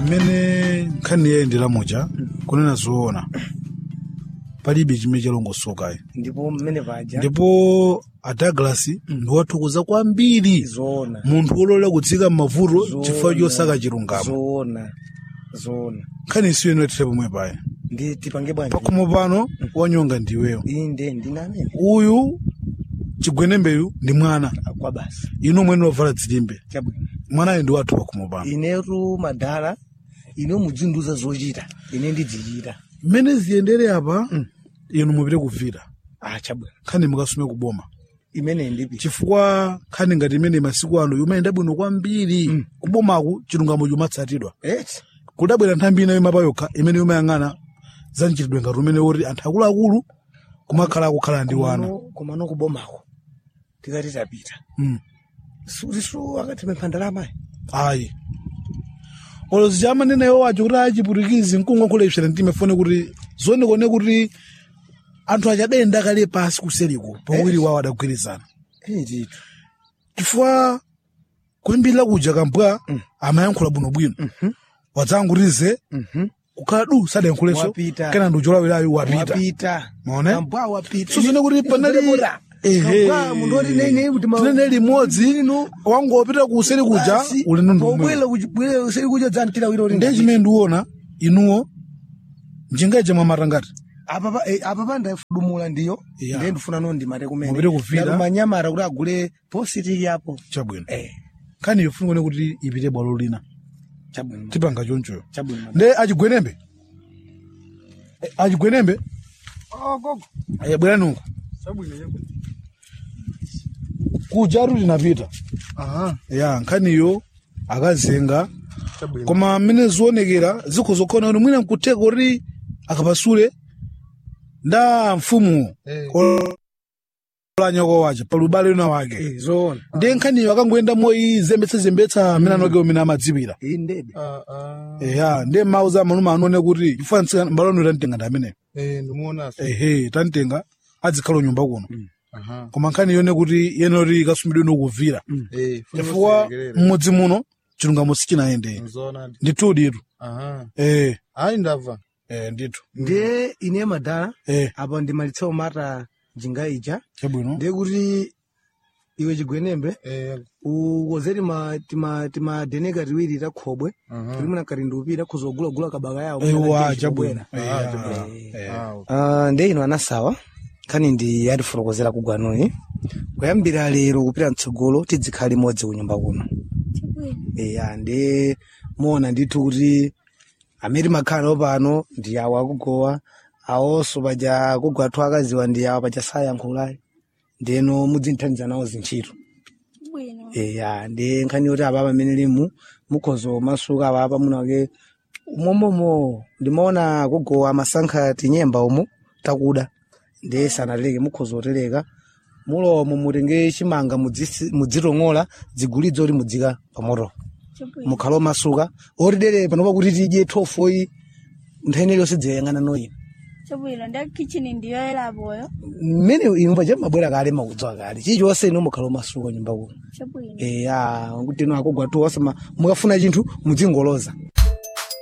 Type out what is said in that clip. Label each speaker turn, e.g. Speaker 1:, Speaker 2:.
Speaker 1: mmene nkhani yayendera muja kunena zoona palibe chimene chalongosokayi
Speaker 2: ndipo mmene paja
Speaker 1: ndipo a douglas ndiwathokoza kwambiri
Speaker 2: zoona
Speaker 1: munthu wololera kutsika m'mavuto
Speaker 2: Zoona.
Speaker 1: chifukwa chosaka chilungamo
Speaker 2: zoona zoona
Speaker 1: nkhani isiyo inoyethera pomwe paya
Speaker 2: ndi tipange bwanji
Speaker 1: pakhomo pano wanyonga ndiweyo
Speaker 2: inde ndine amene
Speaker 1: uyu chigwenembeyu ndi mwana
Speaker 2: kwa basi
Speaker 1: inu mwene wavala dzilimbe
Speaker 2: chabwino
Speaker 1: mwanayo ndi wathu pakhomo pano
Speaker 2: inetu madala ine mudzinduza zochita ine ndidzichita
Speaker 1: mmene ziyendere apa inu mupite kuvira
Speaker 2: ah chabwino
Speaker 1: nkhani mukasume kuboma
Speaker 2: imene ndipi
Speaker 1: chifukwa nkhani ngati imene masiku ano yumayenda bwino kwambiri kubomaku chilungamo chumatsatidwa
Speaker 2: eti
Speaker 1: kudabwera nthambi ina yomapa yokha imene yumayang'ana za mchitidwe ngati umene woti anthu akuluakulu kumakhala akukhala ndi wana
Speaker 2: komano kubomako tikati tapita
Speaker 1: Mm.
Speaker 2: sutiso akatipempha ndalama
Speaker 1: ayi olozi chamanenayo wacho kuti achiputikizi mkungokhuleshera mtima fone kuti zionekone kuti anthu achadenda kale pasi kuseliko pawiri wawo adagwirizana
Speaker 2: etitu
Speaker 1: chifukwa kuyambirira kuja kambwa amayankhula bwinobwino wadzangutize kukhala du sadayankhulenso
Speaker 2: Wapita.
Speaker 1: kena ndi ucholawirayo wapita
Speaker 2: wapita
Speaker 1: Maona?
Speaker 2: kambwa wapita
Speaker 1: sozone kuti panali ehe
Speaker 2: Kambwa, munthu oti nene kuti ma-
Speaker 1: tinene limodzi wangopita kuseri kuja
Speaker 2: Basi,
Speaker 1: ulendo ndi umwe
Speaker 2: pobwera kuchi- bwera useri kuja dzamtira wiro uri
Speaker 1: ndiye chimene ndiona inuwo njingaije mwamata ngati
Speaker 2: apa pa- eh, apa pa ndafudumula ndiyo
Speaker 1: Yeah.
Speaker 2: ndiye ndifuna no ndimate kumene
Speaker 1: Mupite kuvira.
Speaker 2: Ndati manyamara kuti agule positiki yapo
Speaker 1: chabwino
Speaker 2: eh
Speaker 1: nkhani yofunikone kuti ipite bwalo lina
Speaker 2: chabwino
Speaker 1: tipanga chonchoyo
Speaker 2: chabwino
Speaker 1: nde achigwenembe Eh, achigwenembe Eh, bwerani uko kujaru linapita
Speaker 2: aha
Speaker 1: ya nkhaniyo akazenga
Speaker 2: chabwino
Speaker 1: koma mmene zionekera zikho zokhona kuti mwina nkutheka kuti akapasule nda mfumu
Speaker 2: Eh.
Speaker 1: olanyoko wace palubale lina wake
Speaker 2: eh zoona
Speaker 1: ndiye nkhaniyo akangoyenda moyi zembetsazembetsa amene anoke umene amadziwira
Speaker 2: iyi ndebe
Speaker 1: eya ndiye mawu za manuma anone kuti ifanitsika mbalano tantenga ndi ameneyo
Speaker 3: ndimuonaso
Speaker 1: ehe tantenga adzikhala nyumba kuno koma nkhani yone kuti yenoti ikasumidwe nokuvira chifukwa mmudzi muno chilungamo sichinayende
Speaker 3: nzoonadi
Speaker 1: ndithu ditu eh
Speaker 3: ayi ndabva
Speaker 1: eh ndithu
Speaker 2: ndiye ine madala
Speaker 1: eh
Speaker 2: apa ndimalitsa umata njinga ija
Speaker 1: chabwino
Speaker 2: ndiye kuti iwe chigwenembe
Speaker 3: Eh,
Speaker 2: ukoze tima tima timadeneka tiwiri takhobwe
Speaker 3: aha.
Speaker 2: tuli muna kalindupira kuzogulagula kabaka yawo
Speaker 1: ewa chabwino
Speaker 3: Ah,
Speaker 1: Eh,
Speaker 3: chabwino.
Speaker 1: eh.
Speaker 3: Ah, okay.
Speaker 2: Uh, ndi ino anasawa nkhani ndi yatifotokozera kugwanuyi kuyambira lero kupita mtsogolo tidzikhala limodzi kunyumba kuno eya ndi muona ndithu kuti amene makhala pano ndi awo akugowa awonso paja kugwathu akaziwa ndi awo paja sayankhulayi ndeno mudzinthandiza nawo zintchito
Speaker 4: Bwino.
Speaker 2: eya ndi nkhani yoti apapa amene limu mukhozo masuka apapa munake umomomo ndimaona kugowa masankha tinyemba umu takuda ndi sanatereke mukhozo otereka mulomo mutenge chimanga mudzisi- mudzitong'ola dzigulidzo kuti mudzika pamoto
Speaker 4: Chabwino.
Speaker 2: mukhalo masuka otidere panopa kuti tidye thofoyi nthani iliyonse dziyang'ana noyi
Speaker 4: Chabwino ndi kitchen ndiyo elaboyo.
Speaker 2: mmene inu paja mabwera kale makudziwa kale chilichonse inu mukhalo masuka nyumba kuno
Speaker 4: Chabwino.
Speaker 2: eya kuti ino akugwa tu osama mukafuna chinthu mudzingoloza